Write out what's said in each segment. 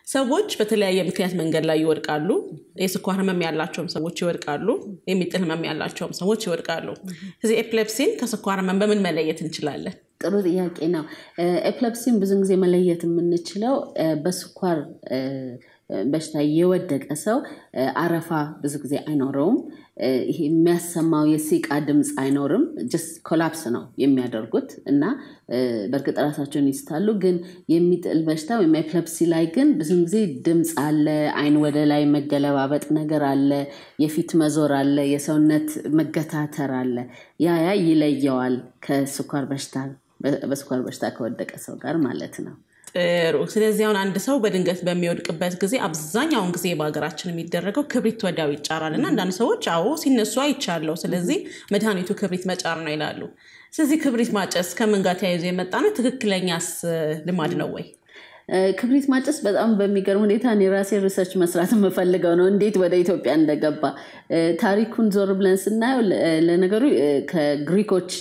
ሰዎች በተለያየ ምክንያት መንገድ ላይ ይወድቃሉ። የስኳር ህመም ያላቸውም ሰዎች ይወድቃሉ። የሚጥል ህመም ያላቸውም ሰዎች ይወድቃሉ። ስለዚህ ኤፕሌፕሲን ከስኳር ህመም በምን መለየት እንችላለን? ጥሩ ጥያቄ ነው። ኤፕለፕሲን ብዙ ጊዜ መለየት የምንችለው በስኳር በሽታ የወደቀ ሰው አረፋ ብዙ ጊዜ አይኖረውም። ይሄ የሚያሰማው የሲቃ ድምፅ አይኖርም። ጀስት ኮላፕስ ነው የሚያደርጉት እና በእርግጥ ራሳቸውን ይስታሉ። ግን የሚጥል በሽታ ወይም ኤፕለፕሲ ላይ ግን ብዙ ጊዜ ድምፅ አለ፣ አይን ወደ ላይ መገለባበጥ ነገር አለ፣ የፊት መዞር አለ፣ የሰውነት መገታተር አለ። ያ ያ ይለየዋል ከስኳር በሽታ በስኳር በሽታ ከወደቀ ሰው ጋር ማለት ነው። ጥሩ። ስለዚህ አሁን አንድ ሰው በድንገት በሚወድቅበት ጊዜ አብዛኛውን ጊዜ በሀገራችን የሚደረገው ክብሪት ወዲያው ይጫራል እና አንዳንድ ሰዎች አዎ ሲነሱ አይቻለው፣ ስለዚህ መድኃኒቱ ክብሪት መጫር ነው ይላሉ። ስለዚህ ክብሪት ማጨስ ከምን ጋር ተያይዞ የመጣ ነው? ትክክለኛስ ልማድ ነው ወይ? ክብሪት ማጨስ በጣም በሚገርም ሁኔታ እኔ ራሴ ሪሰርች መስራት የምፈልገው ነው፣ እንዴት ወደ ኢትዮጵያ እንደገባ ታሪኩን ዞር ብለን ስናየው ለነገሩ ከግሪኮች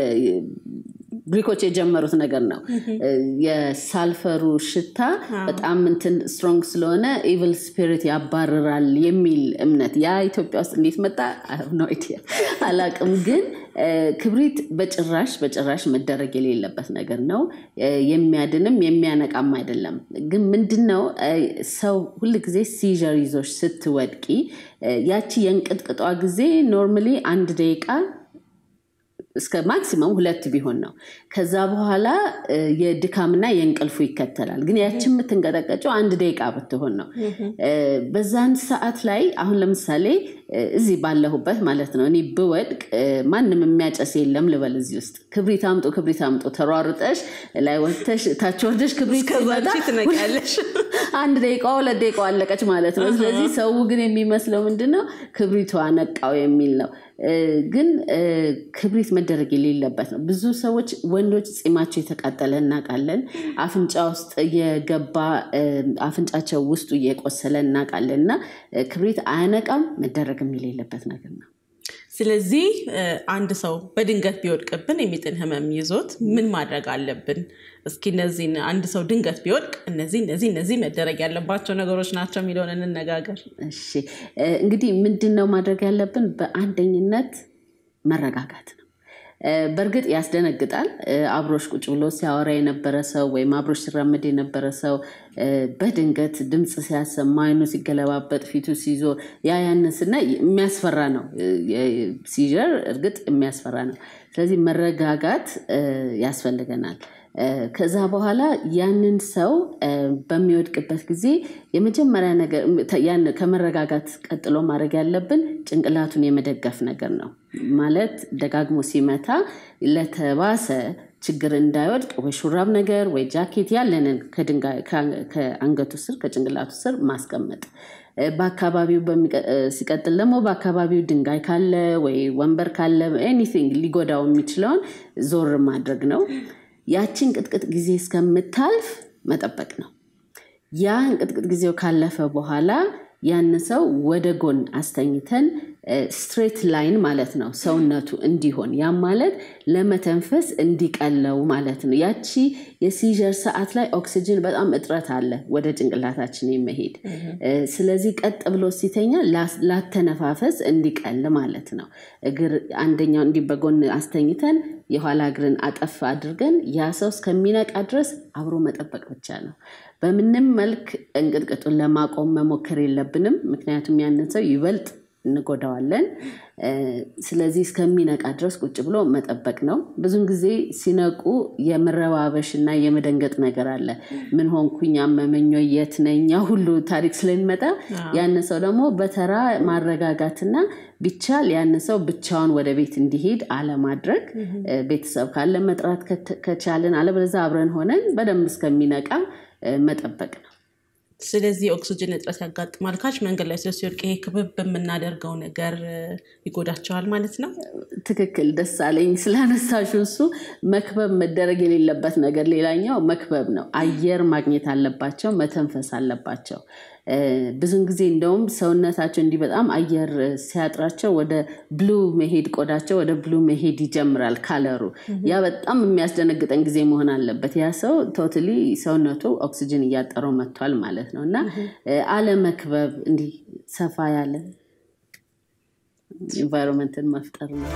ግሪኮች የጀመሩት ነገር ነው። የሳልፈሩ ሽታ በጣም እንትን ስትሮንግ ስለሆነ ኢቭል ስፒሪት ያባርራል የሚል እምነት ያ ኢትዮጵያ ውስጥ እንዴት መጣ ነው አላቅም። ግን ክብሪት በጭራሽ በጭራሽ መደረግ የሌለበት ነገር ነው። የሚያድንም የሚያነቃም አይደለም። ግን ምንድነው ሰው ሁልጊዜ ሲዥር ይዞች ስትወድቂ ያቺ የእንቅጥቅጧ ጊዜ ኖርማሊ አንድ ደቂቃ እስከ ማክሲመም ሁለት ቢሆን ነው። ከዛ በኋላ የድካምና የእንቅልፉ ይከተላል። ግን ያችን የምትንቀጠቀጨው አንድ ደቂቃ ብትሆን ነው። በዛን ሰዓት ላይ አሁን ለምሳሌ እዚህ ባለሁበት ማለት ነው እኔ ብወድቅ ማንም የሚያጨስ የለም ልበል። እዚህ ውስጥ ክብሪት አምጡ፣ ክብሪት አምጡ፣ ተሯሩጠሽ ላይ ወጥተሽ ታች ወርደሽ ክብሪት ትነቂያለሽ። አንድ ደቂቃ ሁለት ደቂቃ አለቀች ማለት ነው። ስለዚህ ሰው ግን የሚመስለው ምንድን ነው ክብሪቷ ነቃው የሚል ነው። ግን ክብሪት መደረግ የሌለበት ነው። ብዙ ሰዎች ወንዶች ፂማቸው የተቃጠለ እናውቃለን። አፍንጫ ውስጥ የገባ አፍንጫቸው ውስጡ እየቆሰለ እናውቃለን። እና ክብሪት አያነቃም፣ መደረግም የሌለበት ነገር ነው። ስለዚህ አንድ ሰው በድንገት ቢወድቅብን የሚጥል ህመም ይዞት ምን ማድረግ አለብን? እስኪ እነዚህን አንድ ሰው ድንገት ቢወድቅ እነዚህ እነዚህ እነዚህ መደረግ ያለባቸው ነገሮች ናቸው የሚለውን እንነጋገር። እሺ እንግዲህ ምንድን ነው ማድረግ ያለብን? በአንደኝነት መረጋጋት ነው። በእርግጥ ያስደነግጣል። አብሮሽ ቁጭ ብሎ ሲያወራ የነበረ ሰው ወይም አብሮሽ ሲራመድ የነበረ ሰው በድንገት ድምፅ ሲያሰማ አይኑ ሲገለባበጥ ፊቱ ሲዞ ያ ያንን ስናይ የሚያስፈራ ነው። ሲዥር እርግጥ የሚያስፈራ ነው። ስለዚህ መረጋጋት ያስፈልገናል። ከዛ በኋላ ያንን ሰው በሚወድቅበት ጊዜ የመጀመሪያ ነገር ከመረጋጋት ቀጥሎ ማድረግ ያለብን ጭንቅላቱን የመደገፍ ነገር ነው። ማለት ደጋግሞ ሲመታ ለተባሰ ችግር እንዳይወድቅ ወይ ሹራብ ነገር ወይ ጃኬት ያለንን ከአንገቱ ስር ከጭንቅላቱ ስር ማስቀመጥ በአካባቢው ሲቀጥል ደግሞ በአካባቢው ድንጋይ ካለ ወይ ወንበር ካለ ኤኒቲንግ ሊጎዳው የሚችለውን ዞር ማድረግ ነው። ያችን ቅጥቅጥ ጊዜ እስከምታልፍ መጠበቅ ነው። ያ እንቅጥቅጥ ጊዜው ካለፈ በኋላ ያን ሰው ወደ ጎን አስተኝተን ስትሬት ላይን ማለት ነው ሰውነቱ እንዲሆን ያም ማለት ለመተንፈስ እንዲቀለው ማለት ነው። ያቺ የሲዥር ሰዓት ላይ ኦክሲጅን በጣም እጥረት አለ ወደ ጭንቅላታችን የመሄድ ስለዚህ ቀጥ ብሎ ሲተኛ ላተነፋፈስ እንዲቀል ማለት ነው። እግር አንደኛው እንዲህ በጎን አስተኝተን የኋላ እግርን አጠፍ አድርገን ያ ሰው እስከሚነቃ ድረስ አብሮ መጠበቅ ብቻ ነው። በምንም መልክ እንቅጥቅጡን ለማቆም መሞከር የለብንም። ምክንያቱም ያንን ሰው ይበልጥ እንጎዳዋለን። ስለዚህ እስከሚነቃ ድረስ ቁጭ ብሎ መጠበቅ ነው። ብዙን ጊዜ ሲነቁ የመረባበሽ እና የመደንገጥ ነገር አለ። ምን ሆንኩኝ፣ አመመኝ፣ የት ነኝ ሁሉ ታሪክ ስለሚመጣ ያን ሰው ደግሞ በተራ ማረጋጋትና ቢቻል ያን ሰው ብቻውን ወደ ቤት እንዲሄድ አለማድረግ፣ ቤተሰብ ካለ መጥራት ከቻልን፣ አለበለዚያ አብረን ሆነን በደንብ እስከሚነቃ መጠበቅ ነው። ስለዚህ ኦክሲጅን እጥረት ያጋጥማል ካች መንገድ ላይ ሲወድቅ ይሄ ክብብ በምናደርገው ነገር ይጎዳቸዋል ማለት ነው። ትክክል። ደስ አለኝ ስላነሳሹ። እሱ መክበብ መደረግ የሌለበት ነገር ሌላኛው መክበብ ነው። አየር ማግኘት አለባቸው፣ መተንፈስ አለባቸው። ብዙን ጊዜ እንደውም ሰውነታቸው እንዲህ በጣም አየር ሲያጥራቸው ወደ ብሉ መሄድ ቆዳቸው ወደ ብሉ መሄድ ይጀምራል ካለሩ። ያ በጣም የሚያስደነግጠን ጊዜ መሆን አለበት። ያ ሰው ቶታሊ ሰውነቱ ኦክሲጅን እያጠረው መጥቷል ማለት ነው እና አለመክበብ እንዲህ ሰፋ ያለ ኢንቫይሮንመንትን መፍጠር ነው።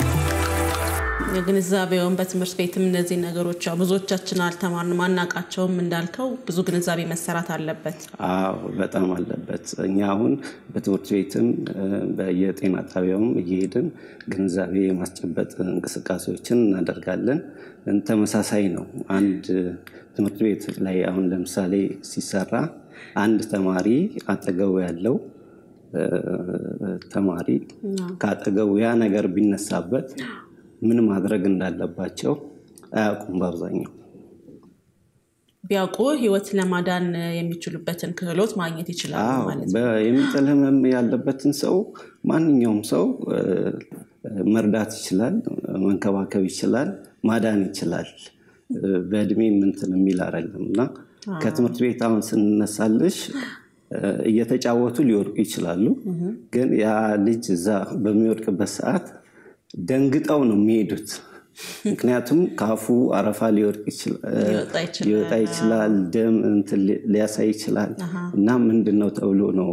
የግንዛቤውን በትምህርት ቤትም እነዚህ ነገሮች ያው ብዙዎቻችን አልተማርንም አናውቃቸውም። እንዳልከው ብዙ ግንዛቤ መሰራት አለበት። አዎ በጣም አለበት። እኛ አሁን በትምህርት ቤትም በየጤና ጣቢያውም እየሄድን ግንዛቤ የማስጨበጥ እንቅስቃሴዎችን እናደርጋለን። ተመሳሳይ ነው። አንድ ትምህርት ቤት ላይ አሁን ለምሳሌ ሲሰራ አንድ ተማሪ አጠገቡ ያለው ተማሪ ከአጠገቡ ያ ነገር ቢነሳበት ምን ማድረግ እንዳለባቸው አያውቁም። በአብዛኛው ቢያውቁ ሕይወት ለማዳን የሚችሉበትን ክህሎት ማግኘት ይችላሉ ማለት ነው። የሚጥል ህመም ያለበትን ሰው ማንኛውም ሰው መርዳት ይችላል፣ መንከባከብ ይችላል፣ ማዳን ይችላል። በእድሜ ምንትን የሚል አይደለም እና ከትምህርት ቤት አሁን ስንነሳልሽ እየተጫወቱ ሊወድቁ ይችላሉ። ግን ያ ልጅ እዛ በሚወድቅበት ሰዓት ደንግጠው ነው የሚሄዱት። ምክንያቱም ከአፉ አረፋ ሊወጣ ይችላል፣ ደም ሊያሳይ ይችላል እና ምንድን ነው ተብሎ ነው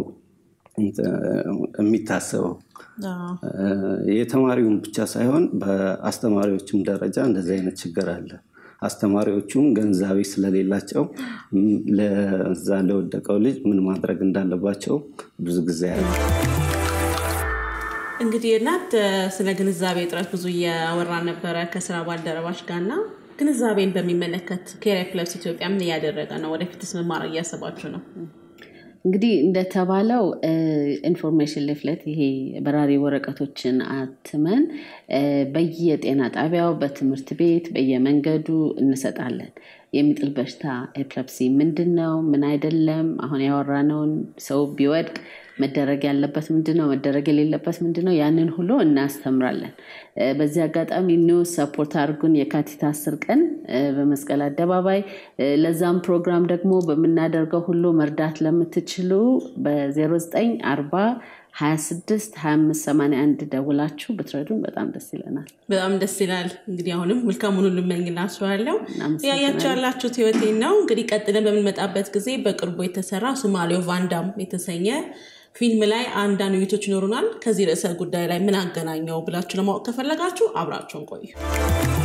የሚታሰበው። የተማሪውን ብቻ ሳይሆን በአስተማሪዎችም ደረጃ እንደዚህ አይነት ችግር አለ። አስተማሪዎቹም ገንዛቤ ስለሌላቸው ለዛ ለወደቀው ልጅ ምን ማድረግ እንዳለባቸው ብዙ ጊዜ ያለ እንግዲህ እናት ስለ ግንዛቤ እጥረት ብዙ እያወራ ነበረ ከስራ ባልደረባች ጋርና ግንዛቤን በሚመለከት ኬሪያ ፕለስ ኢትዮጵያ ምን እያደረገ ነው? ወደፊትስ መማር እያሰባችሁ ነው? እንግዲህ እንደተባለው ኢንፎርሜሽን ሊፍለት ይሄ በራሪ ወረቀቶችን አትመን በየጤና ጣቢያው፣ በትምህርት ቤት፣ በየመንገዱ እንሰጣለን። የሚጥል በሽታ ኤፕለፕሲ ምንድን ነው? ምን አይደለም? አሁን ያወራነውን ሰው ቢወድቅ መደረግ ያለበት ምንድን ነው? መደረግ የሌለበት ምንድን ነው? ያንን ሁሉ እናስተምራለን። በዚህ አጋጣሚ ኒውስ ሰፖርት አድርጉን። የካቲት አስር ቀን በመስቀል አደባባይ ለዛም ፕሮግራም ደግሞ በምናደርገው ሁሉ መርዳት ለምትችሉ በ0940 26 25 81 ደውላችሁ ብትረዱን በጣም ደስ ይለናል። በጣም ደስ ይላል። እንግዲህ አሁንም መልካሙን ሁሉ እመኝላችኋለሁ። ያያችሁ ያላችሁት ህይወቴን ነው። እንግዲህ ቀጥለን በምንመጣበት ጊዜ በቅርቡ የተሰራ ሶማሌው ቫንዳም የተሰኘ ፊልም ላይ አንዳንድ ውይይቶች ይኖሩናል። ከዚህ ርዕሰ ጉዳይ ላይ ምን አገናኘው ብላችሁ ለማወቅ ከፈለጋችሁ አብራችሁን ቆዩ።